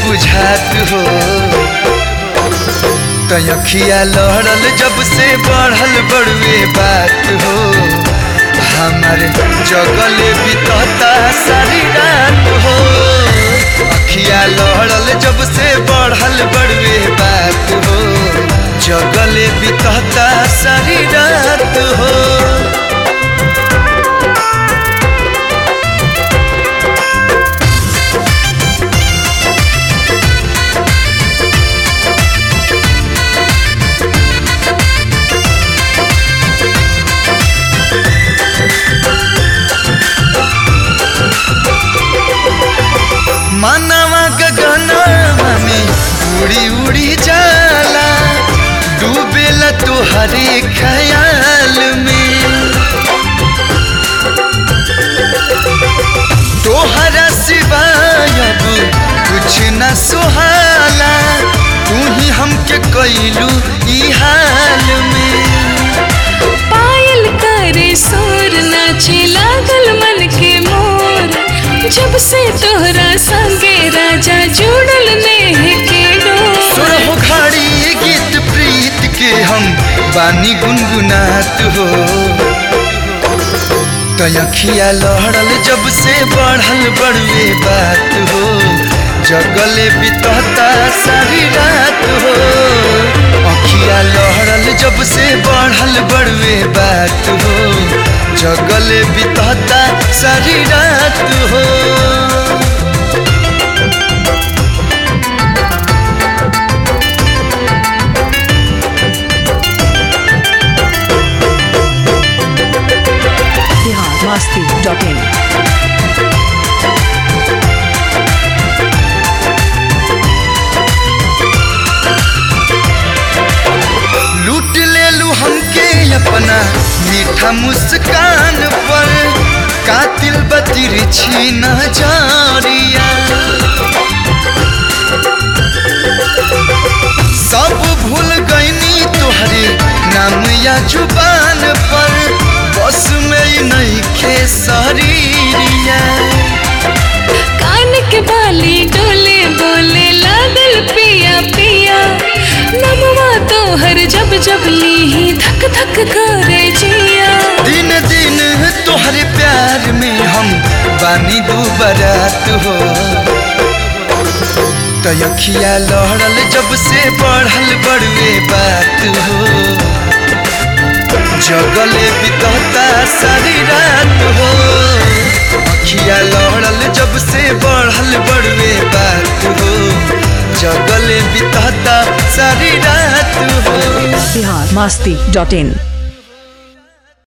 बुझात हो तयखिया लहरल जब से बढ़ल बड़ुए बात हो हमार जगल बितता सारी रात हो अखिया लहरल जब से बढ़ल बड़ुए बात हो जगल बितता सारी रात हो मनवा गगनवा में उड़ी उड़ी जाला डूबेला तोहरे ख्याल में तोहरा सिवाय अब कुछ न सुहाला तू ही हमके कैलू ई हाल में पायल करे सोर नाचे लागल मन के मोर जब से तोहरा संगे राजा जुड़ल नेह के डोर सुरहो घड़ी गीत प्रीत के हम बानी गुनगुनात हो तयखिया लहरल जब से बढ़ल बड़ुए बात हो जगले बितता सारी रात हो अखिया लहरल जब से बढ़ल बड़ुए बात हो जगले बितता सारी रात हो biharmasti.in लूट ले लू हमके अपना मीठा मुस्कान पर कातिल बतिर छीन जारिया सब भूल गईनी तोहरे नाम या जुबान पर बस में ही नहीं खे शरीरिया कान के बाली डोले बोले लागल पिया पिया नमवा तोहर जब जब ली धक धक करे जिया दिन दिन तोहरे प्यार में हम बानी दू बरात हो तयखिया लहरल जब से बढ़ल बड़ुए बात हो जगले बितता सारी रात हो अखिया लहरल जब से बढ़ल बड़ुए बात हो जगले बितता सारी रात हो biharmasti.in